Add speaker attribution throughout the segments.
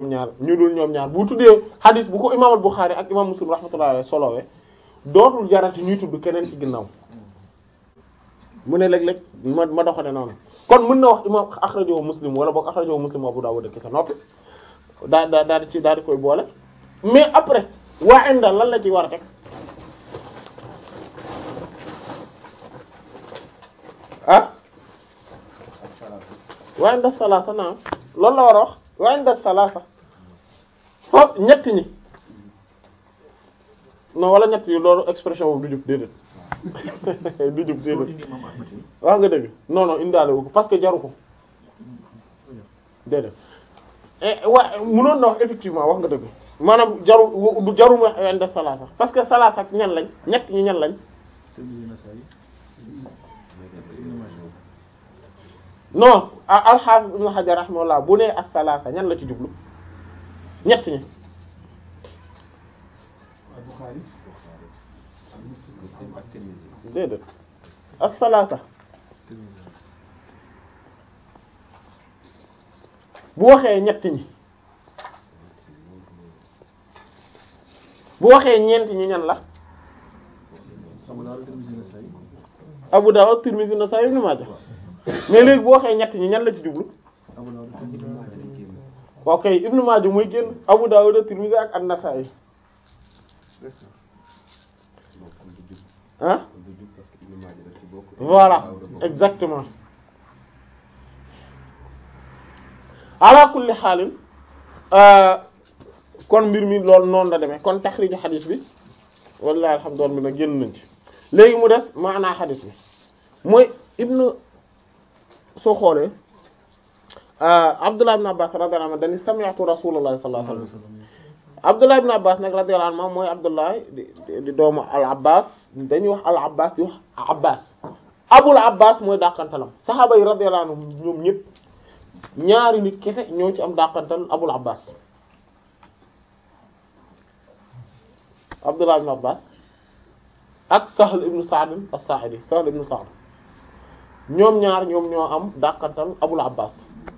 Speaker 1: ñaar ñu dul ñoom ñaar bu tuddee hadis bu ko imam al-Bukhari ak imam Muslim rahmatullahi alayhi solowee dootul jarati ñuy tudd keneen ci ginnaaw mu ne léeg-léeg ma ma doxale noonu kon mën na wax imam akhrajahu Muslim wala boog akhrajahu Muslim Abu Dawud ki sa noppi daa daa daa di ci daa di koy boole mais après waa inda lan la ci war a teg ah waa inda salaasa naam loolu la war a wax waa inda salaasa foofu ñett ñi non wala ñett yi loolu expression boobu du jub déedéet du jub déedéet wax nga dëgg non non indaale wu ko parce que jaru ko déedéet wa mënoon na wax effectivement wax nga dëgg maanaam jaru du jaru mu wax inda salaasa parce que salaasa ak ñan lañ ñett ñi ñan lañ non al-Hafiz Ibn Hajar rahimahullah bu nee ak salaasa ñan la ci jublu ñett ñi déedéet ak salaasa bu waxee ñett ñi bu waxee ñeent ñi ñan la Abu Dawud Tirmidhi Nasa'i Ibn Majah mais léegi bu waxee ñett ñi ñan la ci jublu ok Ibn Majah muy génn Abu Dawud Tirmidhi ak An-Nasa'i ah voilà exactement ala kulli xaalin kon mbir mi loolu noonu la demee kon taxriju xadis bi wallahi alhamdulillah mi na génn nañ ci léegi mu des maanaa xadis bi mooy ibnu soo xoolee Abdullah ibn Abbas radiyallahu anhu dañu sami'tu Rasulullah sallallahu alayhi wasallam Abdullah ibn Abbas nag radiyallahu anhu mooy Abdullah di di doomu al Abbas dañuy wax al Abbas di wax Abbas Abul Abbas mooy dàqantalam saxaaba yi radiyallahu anhum ñoom ñëpp ñaari nit kese ñoo ci am dàqantal Abul Abbas Abdullah ibn Abbas ak Sahl ibn Sa'd as-Sa'idi Sahl ibn Sa'd ñoom ñaar ñoom ñoo am dàqantal Abul Abbas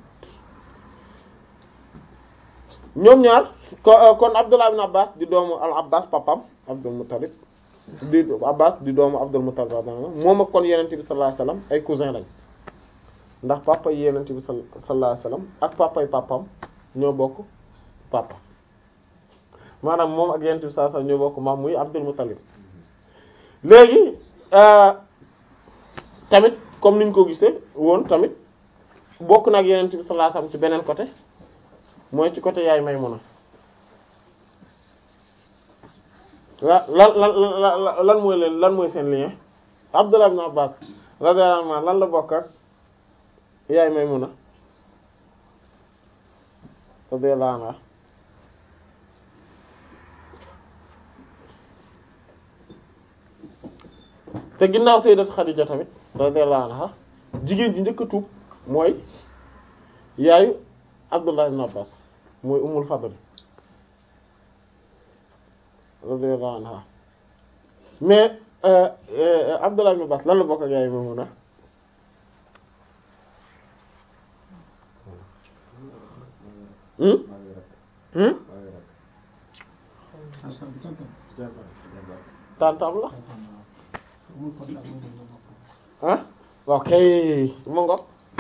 Speaker 1: ñoom ñaar kon Abdullah ibn Abbas di doomu al Abbas papam Abdul Muttalib di Abbas di doomu Abdul Muttalib moom ak kon Yonent bi sallallahu alayhi wasallam ay cousin lañ ndax papa yi Yonent bi sallallahu alayhi wasallam ak papa yi papam ñoo bokk papa maanaam moom ak Yonent bi sallallahu alayhi wasallam ñoo bokk maam muy Abdul Muttalib léegi tamit comme niñ ko gisee woon tamit bokk na ak Yonent bi sallallahu alayhi wasallam ci beneen côté mooy ci côté yaay Maymuna wa lan lan lan lan mooy leen lan mooy seen lien Abdullah ibn Abbas radiyallahu anhu lan la bokk ak yaay Maymuna radiyallahu anha te ginnaaw sayyidat Khadija tamit radiyallahu anha jigéen ji njëkk a tuub mooy yaayu Abdullah ibn Abbas mooy Ummul Fadl radiyallahu anha mais Abdullah ibn Abbas lan la bokk ak yaay Maymuna hmm hmm tantam la ah ok mu ngo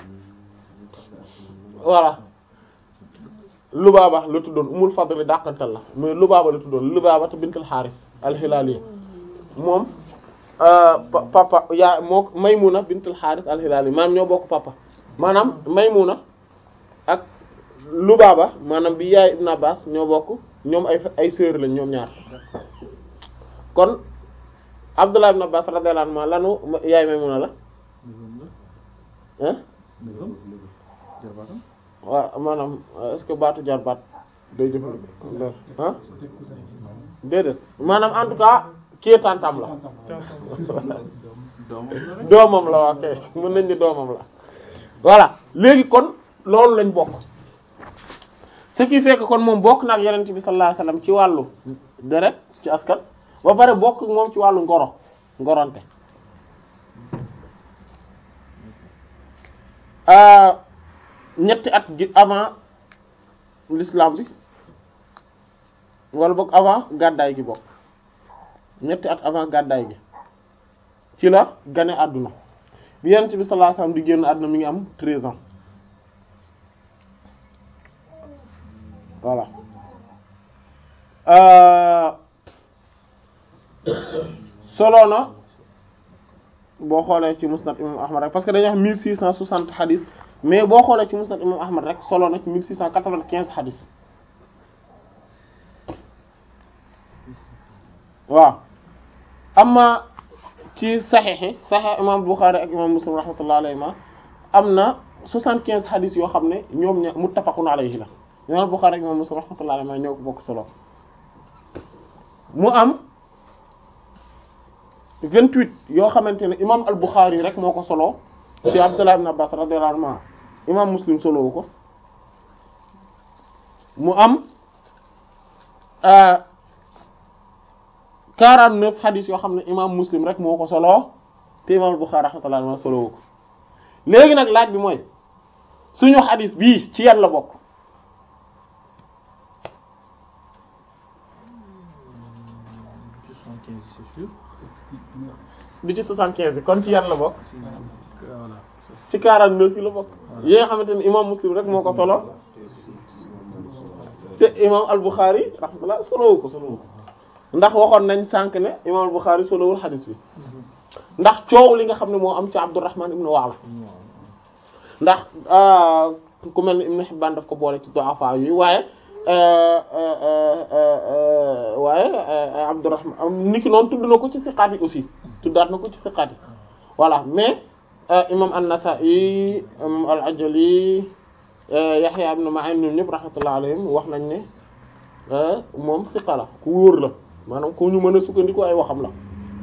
Speaker 1: voilà Lubaaba la tuddoon Umul Fadl dàqantal la mais Lubaaba la tuddoon Lubaaba te bintul Xaaris al-Hilaali moom papa yaa moo Maymuna bintul Xaaris al-Hilaali maanaam ñoo bokk papa maanaam Maymuna ak Lubaaba maanaam bi yaay Ibn Abbas ñoo bokk ñoom ay ay sœur lañ ñoom ñaar kon Abdullah ibn Abbas radiyallahu anhu lanu yaay Maymuna la hein waaw maanaam est-ce que baatu jarbaat day jëfandikoo ah déedéet maanaam en tout cas kii tantam la doomam la waa kay mën nañ ni doomam la voilà léegi kon loolu lañ bokk ce qui fait que kon moom bokk na ak yonent bi sallallahu alayhi wasallam ci wàllu deret ci askan ba pare bokk moom ci wàllu ngoro ngoronte ñetti at gi avant l'islam bi wala boog avant gàddaay gi bokk ñetti at avant gàddaay gi ci la gane àdduna bi yonent bi sallallahu alayhi wasallam di génn àdduna mi ngi am treize ans voilà solo na boo xoolee ci musnad imam ahmad rek parce que dañuy wax mille six cent soixante hadith mais boo xoolee ci musnad imam ahmad rek solo na ci mille six cent quatre-vingt-quinze hadith waaw amma ci saxeexi saxeex imam Bukhari ak imam Muslim rahmatullah alayhima am na soixante-quinze hadith yoo xam ne ñoom ña muttafaqun alayhi la imam Bukhari ak imam Muslim rahmatullah alayhima ñoo ko bokk solo mu am vingt-huit yoo xamante ne imam al Bukhari rek moo ko solo ci Abdullah ibn Abbas radiyallahu anhu imam Muslim solowu ko mu am quarante-neuf hadith yoo xam ne imam Muslim rek moo ko solo te imam al Bukhari rahmatullah alayhi solowu ko léegi nag laaj bi mooy suñu hadith bii ci yan la bokk bi ci soixante-quinze yi kon ci yan la bokk ci quarante-neuf yi la bokk yi nga xamante ne imam Muslim rek moo ko solo te imam al-Bukhari rahmatullah solowu ko solowu ko ndax waxoon nañ sànq ne imam al-Bukhari solowul xadis bi ndax coow li nga xam ne moo am ci Abdurrahman ibn Wa'la ndax ku mel ni Ibn Hibban daf ko boole ci du'afa yi waaye waaye Abdurrahman niki noonu tudd na ko ci siqaat yi aussi tuddaat na ko ci siqaat yi voilà mais imam an-Nasa'i imam al-Ajali Yahya ibn Ma'in ñoom ñëpp rahmatullah alayhim wax nañ ne moom siqa la ku wóor la maanaam ku ñu mën a sukkandiku ay waxam la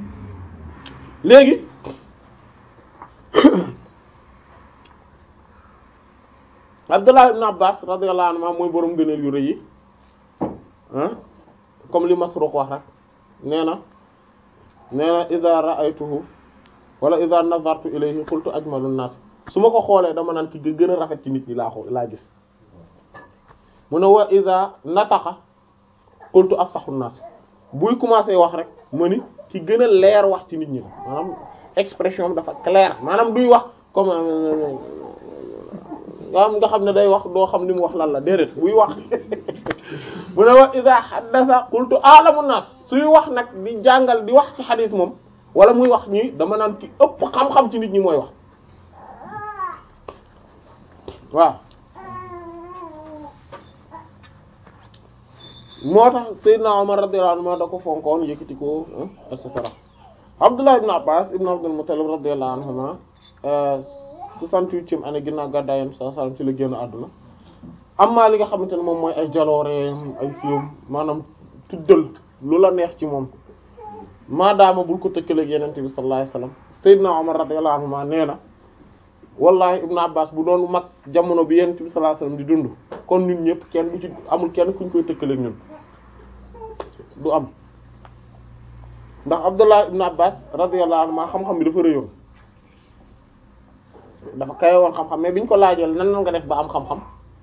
Speaker 1: léegi Abdullah ibn Abbas radiyallahu anhu mooy borom gëneel yu rëy yi comme li Masruq wax rek nee na nee na idha ra'aytuhu wala idha nazartu ilayhi qultu ajmalu an-nas su ma ko xoolee dama naan ki gën a rafet ci nit ñi laa xool laa gis mu ne wa idha nataqa qultu afsahu an-nas buy commencer wax rek ma ni ki gën a leer wax ci nit ñi la maanaam expression bi dafa clair maanaam duy wax comme am nga xam ne day wax doo xam ni mu wax lan la déedéet buy wax mu ne wa idha haddatha qultu a'lamu nas suy wax nag di jàngal di wax ci xadis moom wala muy wax ñi dama naan ki ëpp xam-xam ci nit ñi mooy wax waaw moo tax Seydina Omar radiyallahu anhu da ko fonkoon yëkkati ko et cetera Abdullah ibn Abbas ibn Abdul Muttalib radiyallahu anhuma soixante-huitième année ginnaaw gàddaay Yonent sallallahu alayhi wasallam ci la génn àdduna amma li nga xamante ne moom mooy ay jalooreem ay fiom maanaam tuddal lu la neex ci moom maadaama bul ko tëkkaleeg Yonent bi sallallahu alayhi wasallam Seydina Omar radiyallahu anhuma nee na wallahi ibn Abbas bu doon mag jamono bi Yonent bi sallallahu alayhi wasallam di dund kon ñun ñëpp kenn du ci amul kenn kuñ koy tëkkaleeg ñun du am ndax Abdullah ibn Abbas radiyallahu anhu xam-xam bi dafa rëyoon dafa kawe woon xam-xam mais biñ ko laajal nan nga def ba am xam-xam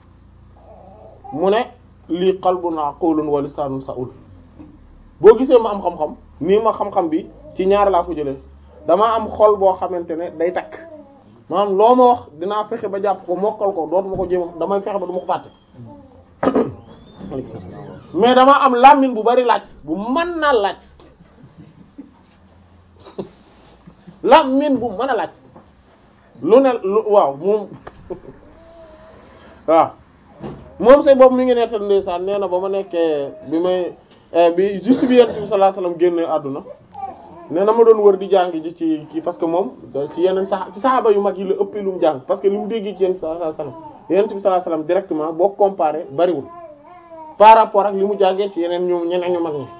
Speaker 1: mu ne lii qalbun aqulun wa lisanun sa'ul boo gisee ma am xam-xam nii ma xam-xam bi ci ñaar laa ko jëlee dama am xol boo xamante ne day takk maanaam loo ma wax dinaa fexe ba jàpp ko mokkal ko dootuma ko jéem damay fexe ba du ma ko fàtte mais dama am làmmiñ bu bari laaj bu mën naa laaj làmmiñ bu mën a laaj lu ne lu waaw moom waaw moom say boobu mi ngi nettal ndeysaan nee na ba ma nekkee bi may bi juste bi yent bi sallallahu alayhi wasallam génne àdduna nee na ma doon wër di jàng ji ci kii parce que moom ci yeneen sax ci saxaaba yu mag yi la ëpp lu mu jàng parce que li mu dégg ci yent sallallahu alayhi wasallam yent bi sallallahu alayhi wasallam directement boo comparé bariwul par rapport ak li mu jàngee ci yeneen ñu ñeneen ñu mag ñi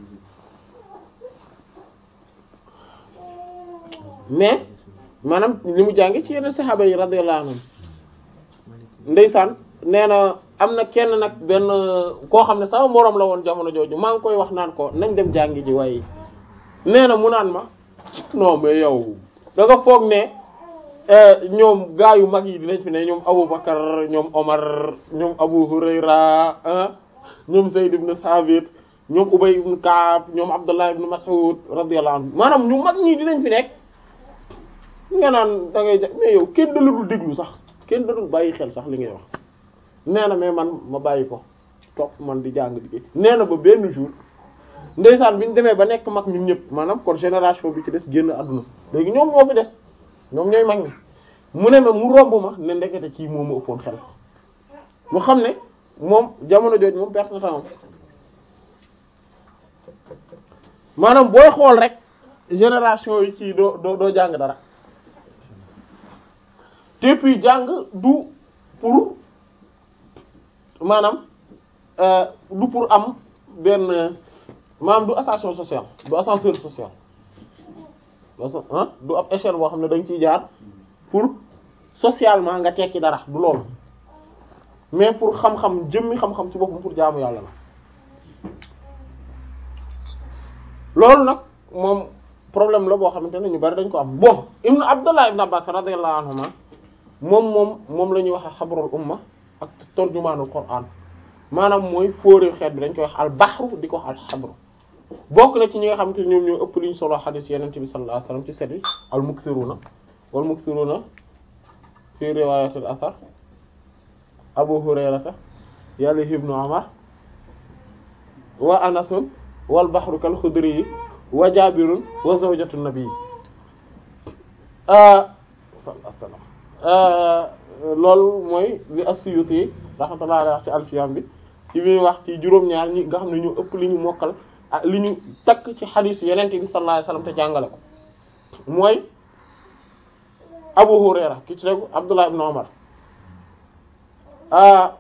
Speaker 1: mais maanaam li mu jàngee ci yeneen saxaaba yi radiyallahu anhum ndeysaan nee na am na kenn nag benn koo xam ne sama moroom la woon jamono jooju maa ngi koy wax naan ko nañ dem jàngi ji waaye nee na mu naan ma non mais yow da nga foog ne ñoom gaa yu mag yi dinañ fi ne ñoom Abubakar ñoom Omar ñoom Abu Hurayra ah ñoom Zayd ibn Thabit ñoom Ubay ibn Ka'b ñoom Abdullah ibn Mas'ud radiyallahu anhu maanaam ñu mag ñii dinañ fi nekk nga naan da ngay ja mais yow kenn da la dul déglu sax kenn da dul bàyyi xel sax li ngay wax nee na mais man ma bàyyi ko topp man di jàng di nee na ba benn jour ndeysaan bi ñu demee ba nekk mag ñun ñëpp maanaam kon génération bi ci des génn àdduna léegi ñoom ñoo fi des ñoom ñooy mag ñi mu ne ma mu romb ma ne ndekete kii moo ma ëppoon xel mu xam ne moom jamono jooju moom perte na temps maanaam booy xool rek génération yi ci doo doo doo jàng dara te puis jàng du pour maanaam du pour am benn maanaam du ascension sociale du ascenseur social du ab échelle boo xam ne dañ ciy jaar pour socialement nga tekki dara du loolu mais pour xam-xam jëmmi xam-xam ci boppam pour jaamu yàlla la loolu nag moom problème la boo xamante ne ñu bari dañ ko am bon ibnu abdullah ibn abbas radiyallahu anhuma moom moom moom la ñuy wax xabrul umma ak tarjumaanul qur'an maanaam mooy fóore xeet bi dañ koy wax al bahru di ko wax al xabru bokk na ci ñi nga xamante ne ñoom ñoo ëpp li ñu solo xadis yeneen bi sallallahu alayhi wasallam ci set yi al mukthiruna wal mukthiruna fi riwayatil athar abu hurayrata yàlla ibnu umar wa anasun wal bahru kal xudri yi wa jabirun wa zawjatu nabi sallallahu loolu mooy li as-Suyuti rahmatullahi alayhi wax ci alfiyam bi ci muy wax ci juróom-ñaar ñi nga xam ne ñu ëpp li ñu mokkal ah li ñu takk ci xadiis yeneen bi sallallahu alayhi wasallam te jàngale ko mooy Abu Hurayra ki ci rek Abdullah ibn Umar ah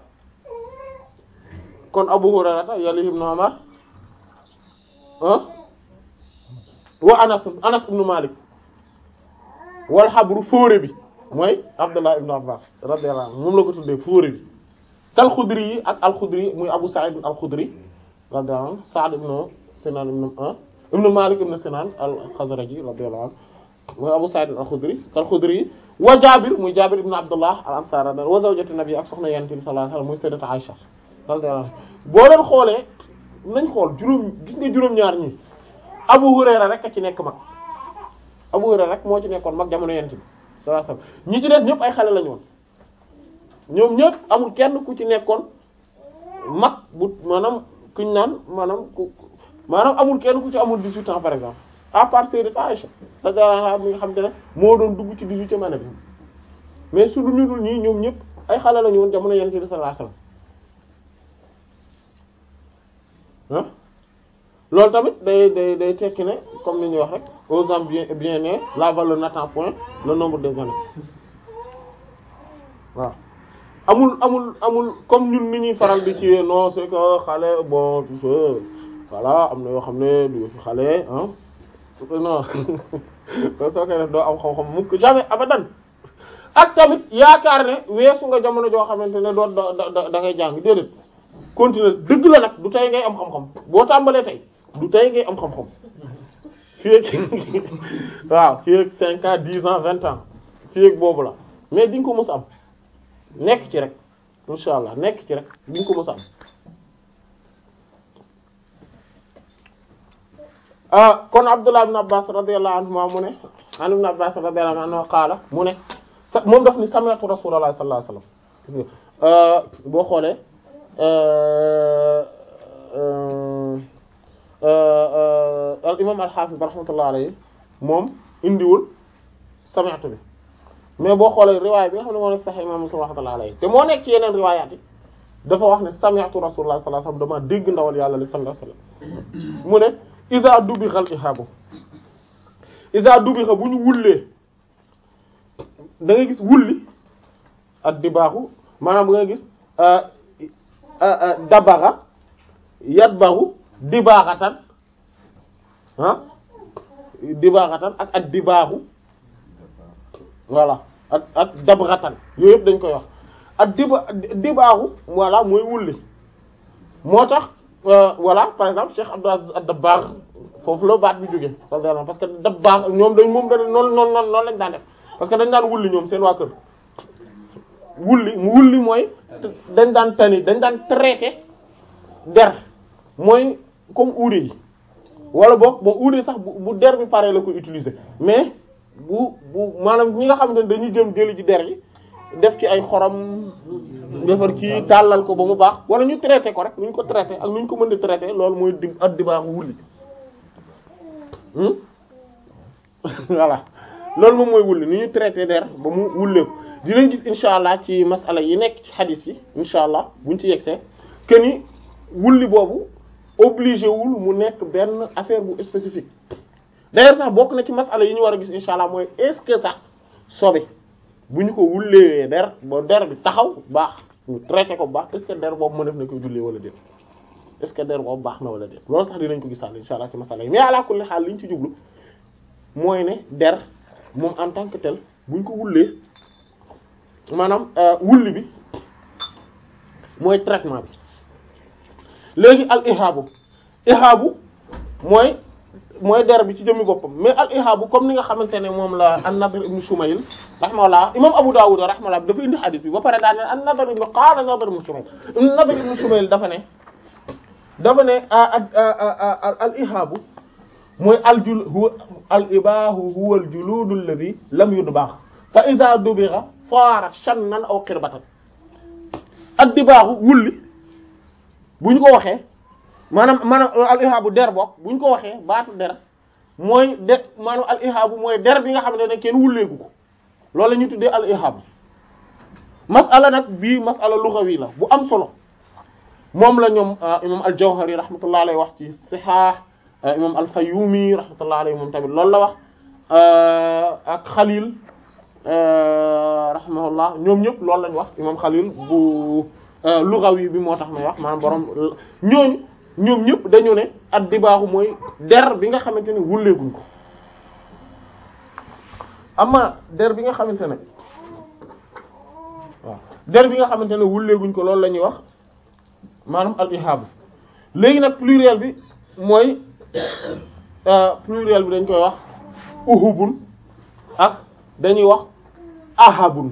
Speaker 1: kon Abu Hurayra ta yàlla ibn Umar ah wa Anas Anas ibn Malik wal xabru fóore bi mooy Abdullah ibn Abbas radiyallahu anhu moom la ko tuddee fóore bi kal Xudri yi ak al Xudri muy Abu Sa'id al Xudri radiyallahu anhu Sa'd ibn Sinan ibn ibn Malik ibn Sinan al Xazraji radiyallahu anhu mooy Abu Sa'id al Xudri kal Xudri yi wa Jaabir muy Jaabir ibn Abdullah al Ansari wa zawjatu Nabi ak soxna Yonent bi sallallahu alayhi wasallam muy Sayyidatu Aisha radiyallahu anha boo leen xoolee nañ xool juróom gis nga juróom-ñaar ñi Abu Hurayra rek a ci nekk mag Abu Hurayra rek moo ci nekkoon mag jamono Yonent bi sallallahu alayhi wasallam ñi ci des ñëpp ay xale lañu woon ñoom ñëpp amul kenn ku ci nekkoon mag bu maanaam kuñ naan maanaam ku maanaam amul kenn ku ci amul 18 ans par exemple à part Sayyidat Aïcha radiyallahu anha mi nga xam te ne moo doon dugg ci 18e année bi mais su ñu dul ñii ñoom ñëpp ay xale lañu woon jamono Yonent bi sallallahu alayhi wasallam loolu tamit day day day tekki ne comme ni ñuy wax rek aux hommes bien bien nés la valeur n'attend point le nombre des années waaw amul amul amul comme ñun ni ñuy faral di ci non c'est que xale bon tout ça voilà am na yoo xam ne du fi xale ah non soo koy def doo am xam-xam mukk jamais abadan ak tamit yaakaar ne weesu nga jamono joo xamante ne doo da da ngay jàng déedéet continuer dëgg la nag du tey ngay am xam-xam boo tàmbalee tey du tey ngay am xam-xam fii ak waaw fii ak cinq ans dix ans vingt ans fii ak boobu la mais di nga ko mës a am nekk ci rek insha allah nekk ci rek di nga ko mës a am ah kon Abdullah ibn Abbas radiyallahu anhuma mu ne an ibn Abbas radiyallahu anhu qaala mu ne sa moom daf ni sami'tu Rasulullah sallallahu alayhi wasallam boo xoolee al imam al-Hafiz rahmatullah alayhi moom indiwul sami'tu bi mais boo xoolee riwaay bi nga xam ne moo nekk Sahih imam Muslim rahmatullah alayhi te moo nekk ci yeneen riwaayaat yi dafa wax ne sami'tu Rasulullah sallallahu alayhi wasallam dama dégg ndawal yàlla li sallallahu alayhi wasallam mu ne iza dubixa al-ihaabu iza dubixa bu ñu wullee da nga gis wulli ak di baaxu maanaam nga gis dabaxa yatbaxu dibaaxatan ah dibaaxatan ak ak dibaaxu voilà ak ak dabraxatan yooyu yëpp dañ koy wax ak diba dibaaxu voilà mooy wulli moo tax voilà par exemple Cheikh Abdou Aziz ad-Dabbagh foofu la baat bi jógee parce que dabbaax ñoom dañ moom dañ noonu noonu noonu lañ daan def parce que dañ daan wulli ñoom seen waa kër wulli mu wulli mooy dañ daan tani dañ daan traité der mooy comme uude yi wala boog bon uude sax bu bu der bi pare la ko utiliser mais bu bu maanaam ñi nga xamante ne dañuy jëm jëli ci der yi def ci ay xorom defar kii tàllal ko ba mu baax wala ñu traité ko rek nu ñu ko traité ak nu ñu ko mën di traité loolu mooy di at di baaxu wulli voilà loolu moom mooy wulli ni ñu traité der ba mu wulleeku dinañ gis insha allah ci masala yi nekk ci xadis yi insha allah buñ ci yegsee que ni wulli boobu obligé wul mu nekk benn affaire bu spécifique d'ailleurs sax bokk na ci masala yi ñu war a gis insha allah mooy est-ce que sax sobe bu ñu ko wulleewee der ba der bi taxaw baax ñu traité ko baax est-ce que der boobu ma def na koy jullee wala déet est-ce que der boobu baax na wala déet loolu sax dinañ ko gisaal insha allah ci masala yi mais ala kulli xaal li ñu ci jublu mooy ne der moom en tant que tel buñ ko wullee maanaam wulli bi mooy traitement bi léegi al ihaabu ihaabu mooy mooy der bi ci jëmmi boppam mais al ihaabu comme ni nga xamante ne moom la an-Nadr ibn Shumayl rahimahullah imam Abu Dawud rahimahullah dafa indi xadis bi ba pare daal ne an-Nadr ibn qaala Nadr ibn Shumayl Nadr ibn Shumayl dafa ne dafa ne al ihaabu mooy al jul huwa al ibaahu huwa al juluud alladhi lam yudbagh fa idha dubigha saara shannan aw qirbatan ak dibaaxu wulli bu ñu ko waxee maanaam maanaam al ihaabu der bokk bu ñu ko waxee baatu der mooy de maanaam al ihaabu mooy der bi nga xamante ne kenn wulleegu ko loolu la ñuy tuddee al ihaabu masala nag bii masala lughawi la bu am solo moom la ñoom imam al jawhari rahmatullah alayhi wax ci sihah imam al fayyumi rahmatullah alayhi moom tamit loolu la wax ak xalil rahimahullah ñoom ñëpp loolu lañ wax imam xalil bu lughawi bi moo tax may wax maanaam borom ñooñu ñoom ñëpp dañu ne at di baaxu mooy der bi nga xamante ne wulleeguñ ko ama der bi nga xamante ne waaw der bi nga xamante ne wulleeguñ ko loolu la ñuy wax maanaam al ihaabu léegi nag pluriel bi mooy pluriel bi dañ koy wax uhubun ak dañuy wax ahabun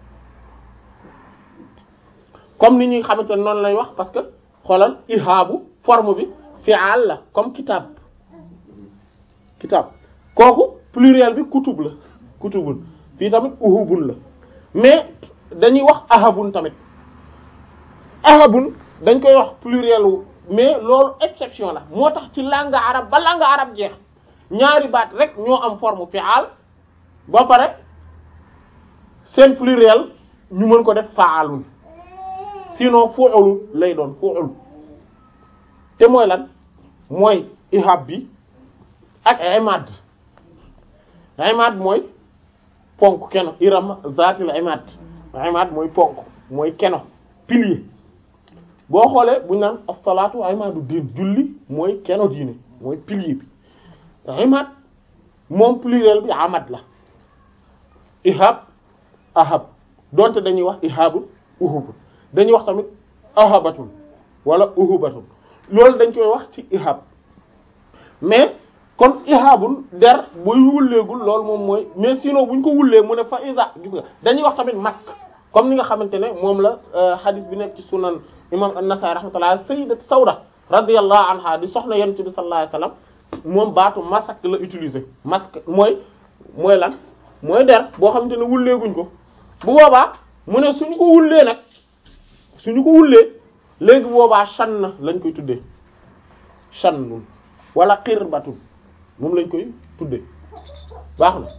Speaker 1: comme ni ñuy xamante ne noonu lay wax parce que xoolal ihaabu forme bi fi'al la comme kitab kitab kooku pluriel bi kutub la kutubun fii tamit uhubun la mais dañuy wax ahabun tamit ahabun dañ koy wax pluriel wu mais loolu exception la moo tax ci langue arabe ba langue arabe jeex ñaari baat rek ñoo am forme fi'al ba pare seen pluriel ñu mën ko def fa'alun sinon fu'ul lay doon fu'ul te mooy lan mooy ihab bi ak imad imad mooy ponk keno iram zatil imad imad mooy ponk mooy keno pilier boo xoolee buñu naan as-salaatu imadu diin julli mooy keno diine mooy pilier bi imad moom pluriel bi amad la ihab ahab donte dañuy wax ihabul uhubul dañuy wax tamit ahabatun wala uhubatun loolu dañ koy wax ci ihab mais kon ihabul der buy wulleegul loolu moom mooy mais sinon buñ ko wullee mu ne fa isa gis nga dañuy wax tamit mask comme ni nga xamante ne moom la hadith bi nekk ci sunan imam an-Nasa'i rahmatullah sayyidat Sawda radiyallahu anha di soxna yonent bi sallallahu alayhi wasallam moom baatu masak la utiliser masque mooy mooy lan mooy der boo xamante ne wulleeguñ ko bu boobaa mu ne suñu ko wullee nag suñu ko wullee léegi bu boobaa shann lañ koy tuddee shannun wala qirbatun moom lañ koy tuddee baax na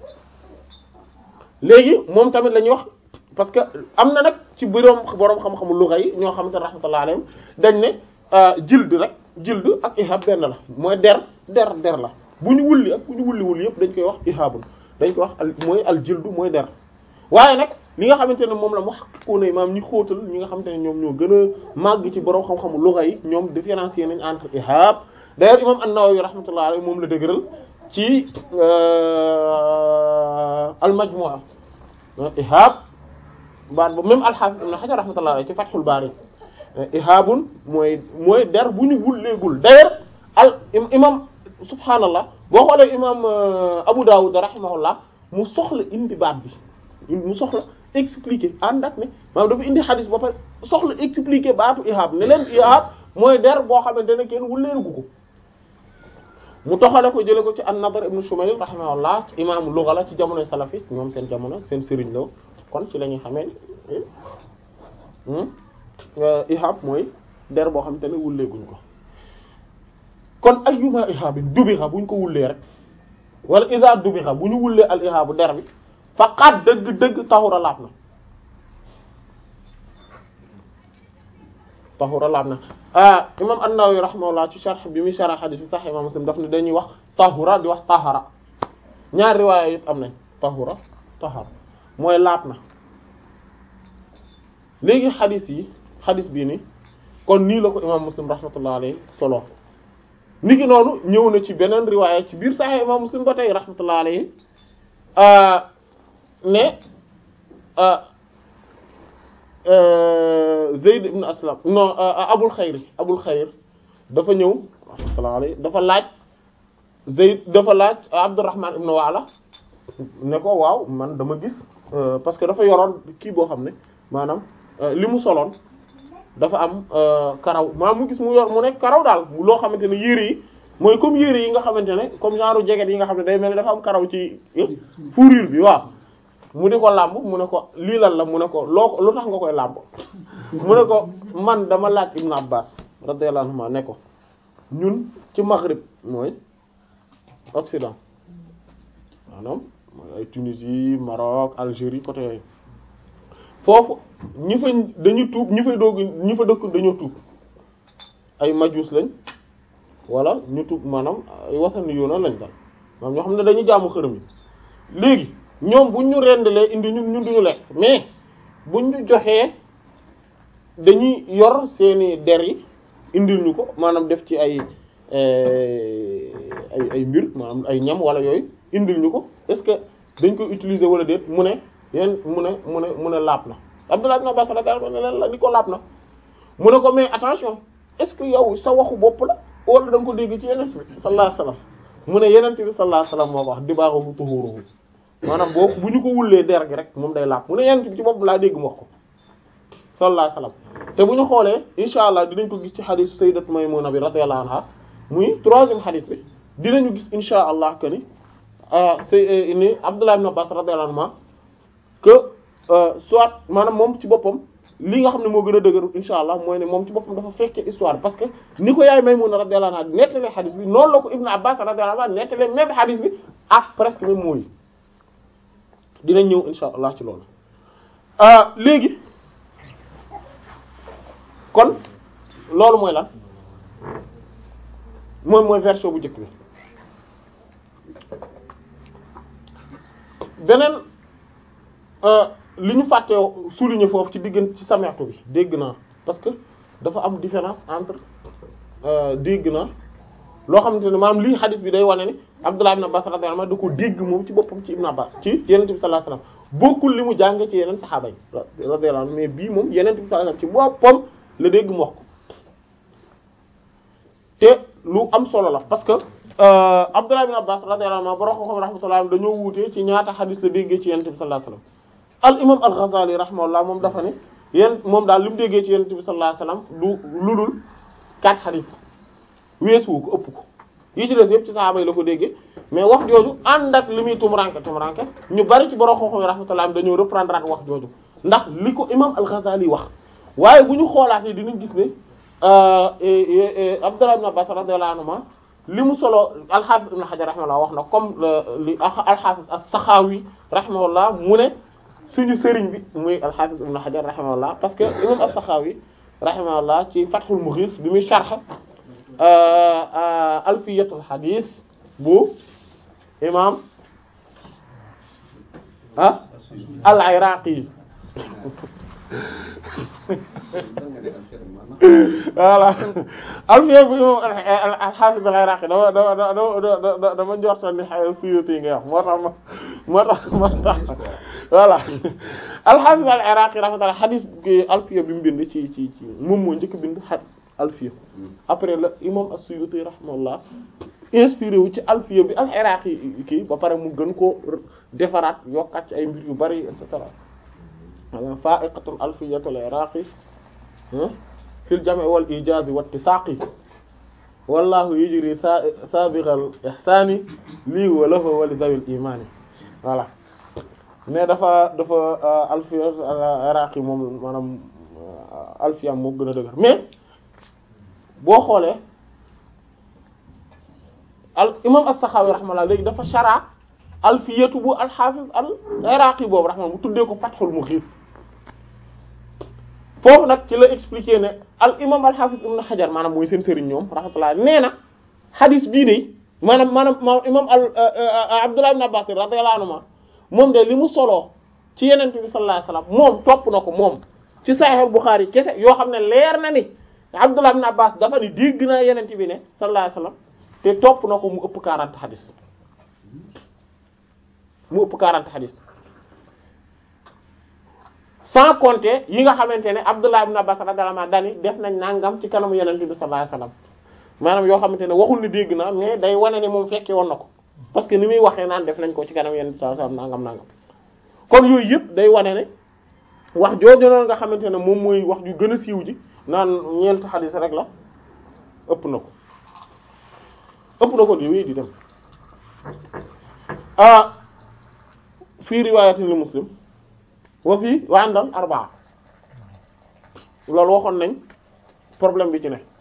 Speaker 1: léegi moom tamit la ñuy wax parce que am na nag ci boroom boroom xam-xamu lugha yi ñoo xamante ne rahmatullah alayhim dañ ne jild rek jild ak ihab benn la mooy der der der la bu ñu wulli ak bu ñu wulli wulli yëpp dañ koy wax ihabun dañ koy wax al mooy al jildu mooy der waaye nag li nga xamante ne moom la mu xaqikoona maam ñi xóotal ñi nga xamante ne ñoom ñoo gën a màgg ci boroom xam-xamu lugha yi ñoom différencier nañ entre ihab d'ailleurs imam an-Nawawi rahmatullah alayhi moom la dëgëral ci al majmu'a ihab baat ba même al-Hafiz ibn Hajar rahmatullah alayhi ci Fathul Bari ihabun mooy mooy der bu ñu wulleegul d'ailleurs al imam subhaanallah boo xoolee imam Abu Dawud rahimahullah mu soxla indi baat bi mu soxla expliquer ànd ak ne maanaam dafa indi xadis ba pare soxla expliquer baatu ihab ne leen ihab mooy der boo xamante ne kenn wulleerugu ko mu toxale ko jële ko ci an-Nadr ibn Shumayl rahimahullah imaamu lugha la ci jamonoy salafi ñoom seen jamono seen sëriñ la kon ci la ñuy xamee ni ihab mooy der boo xamante ne wulleeguñ ko kon ayyuma ihabin dubixa buñ ko wullee rek wala isa dubixa bu ñu wullee al ihabu der bi faqat dëgg-dëgg taxura laab na taxura laab na ah imam an-Nawawi rahimahullah ci sharh bi muy sharh hadith bi Sahih imam Muslim daf ne dañuy wax tahura di wax tahara ñaar riwaaya yëpp am nañ tahura tahara mooy laab na léegi hadith yi hadith bii ni kon nii la ko imam Muslim rahmatullah alayhi solo niki noonu ñëw na ci beneen riwaaya ci biir Sahih imam Muslim ba tey rahmatullah alayhi ne Zayd ibn Aslam non Abul Xayr Abul Xayr dafa ñëw rahmatullah alayhi dafa laaj Zayd dafa laaj Abdurrahman ibn Wa'la ne ko waaw man dama gis parce que dafa yoroon kii boo xam ne maanaam li mu soloon dafa am karaw maanaam mu gis mu yor mu nekk karaw daal loo xamante ne yére yi mooy comme yére yi nga xamante ne comme genre jeget yi nga xam ne day mel ni dafa am karaw ci fourrure bi waaw mu di ko làmb mu ne ko lii lan la mu ne ko loo lu tax nga koy làmb mu ne ko man dama laaj Ibn Abbas radiyallahu anhuma ne ko ñun ci Maghrib mooy Occident maanaam mooy ay Tunisie Maroc Algérie côté yooyu foofu ñi fa dañu tuub ñi fay doog ñi fa dëkk dañoo tuub ay majus lañ wala ñu tuub maanaam ay wasani yoona lañ dal maanaam ñoo xam ne dañuy jaamu xërëm yi léegi ñoom buñ ñu rendalee indi ñun ñun duñu lekk mais buñ ñu joxee dañuy yor seeni der yi indil ñu ko maanaam def ci ay ay ay mbir maanaam ay ñam wala yooyu indil ñu ko est-ce que dañ koy utiliser wala déet mu ne yéen mu ne mu ne mu ne laab na Abdullah ibn Abbas radiyallahu anhu ne la ni ko laab na mu ne ko mais attention est-ce que yow sa waxu bopp la wala da nga ko dégg ci yeneen bi sallallahu alayhi wasallam mu ne yeneen bi sallallahu alayhi wasallam moo ko wax dibaaxu tuhuruhu maanaam boo bu ñu ko wullee der gi rek moom day laab mu ne yeneen bi ci bopp laa dégg mu wax ko sallallahu alayhi wasallam te bu ñu xoolee insha allah dinañ ko gis ci xadis sayyidat Maymuna bi radiyallahu anha muy troisième xadis bi dinañu gis insha allah que ni c'est ni Abdullah ibn Abbas radiyallahu anhu que soit maanaam moom ci boppam li nga xam ne moo gën a dëgëru insha allah mooy ne moom ci boppam dafa fekke histoire parce que ni ko yaay Maymuna radiyallahu anha nettalee xadis bi noonu la ko Ibn Abbas radiyallahu anhu nettalee même xadis bi ak presque même mooy dinañ ñëw insha allah ci loolu léegi kon loolu mooy lan mooy mooy version bu njëkk bi beneen li ñu fàtte souligner foofu ci diggante ci sameextu bi dégg naa parce que dafa am différence entre dégg naa loo xamante ne maanaam lii xadis bi day wane ni Abdullah ibn Abbas radiyallahu anhu da ko dégg moom ci boppam ci Ibn Abbas ci Yonent bi sallallahu alayhi wasallam bokkul li mu jàng ci yeneen saxaaba yi radiyallahu anhu mais bii moom Yonent bi sallallahu alayhi wasallam ci boppam la dégg mu wax ko te lu am solo la parce que Abdullah ibn Abbas radiyallahu anhu borom xam rahmatullah dañoo wuute ci ñaata xadis la déggee ci Yonent bi sallallahu alayhi wasallam al imam al-Ghazali rahimahullah moom dafa ne yéen moom daal li mu déggee ci Yonent bi sallallahu alayhi wasallam du lu dul quatre xadis weesuwu ko ëpp ko yi ci des yëpp ci saxaaba yi la ko déggee mais wax jooju ànd ak li muy tumuranke tumuranke ñu bari ci borom xam-xam rahmatullah dañoo reprendre wax jooju ndax li ko imam al-Ghazali wax waaye bu ñu xoolaatee dinañ gis ne Abdullah ibn Abbas radiyallahu anhuma li mu solo al-Hafiz ibn Hajar rahimahullah wax na comme li al-Hafiz as-Sakhawi rahimahullah mu ne suñu sëriñ bi muy al-Hafiz ibn Hajar rahimahullah parce que imam as-Sakhawi rahimahullah ci Fathul Mughis bi muy sharh alfiyatul hadith bu imam ah al-Iraqi voilà alfiya bu imam al-Hafiz al-Iraqi dama dama dama dama njorta ni Suyuti nga wax moo tax moo tax moo tax voilà al-Hafiz al-Iraqi rahmatullah hadith alfiya bi mu bind ci ci ci moom moo njëkk bind xat alfiya après la imam as-Suyuti rahimahullah inspiré wu ci alfiya bi al-Iraqi kii ba pare mu gën koo defaraat yokkaat ci ay mbir yu bari et cetera wala fa'iqatul alfiyatul iraqi fil jam' wal ijaz wa ittisaqi wallahu yujri sabiqal ihsani lii wa lahu wa li zawil imani voilà mais dafa dafa alfiya iraqi moom maanaam alfiya moo gën a dëgër mais boo xoolee al imam as-Sakhawi rahmallah léegi dafa shara alfiyatu bu al-Hafiz al-Iraqi boobu rahmallah mu tuddee ko Fathul Mughith foofu nag ci la expliquer ne al imam al-Hafiz Ibn Hajar maanaam mooy seen sëriñ ñoom rahmatullah nee na hadith bii de maanaam maanaam imam al Abdullah ibn Abbas radiyallahu anhu moom de li mu soloo ci Yonent bi sallallahu alayhi wasallam moom topp na ko moom ci Sahih Bukhari kese yoo xam ne leer na ni Abdullah ibn Abbas dafa ni dégg naa Yonent bi ne sallallahu alayhi wasallam te topp na ko mu ëpp 40 hadith mu ëpp 40 hadith sans compter yi nga xamante ne Abdullah ibn Abbas radiyallahu anhu dani def nañ nangam ci kanamu Yonent bi sallallahu alayhi wasallam maanaam yoo xamante ne waxul ni dégg naa mais day wane ne moom fekke woon na ko parce que ni muy waxee naan def nañ ko ci kanamu Yonent bi sallallahu alayhi wasallam nangam nangam kon yooyu yëpp day wane ne wax jooju noonu nga xamante ne moom mooy wax ju gën a siiw ji naan ñeent hadith rek la ëpp na ko ëpp na ko di wéy di dem ah fii riwaayatin li Muslim wa fii wa andal arbaa loolu waxoon nañ problème bi ci ne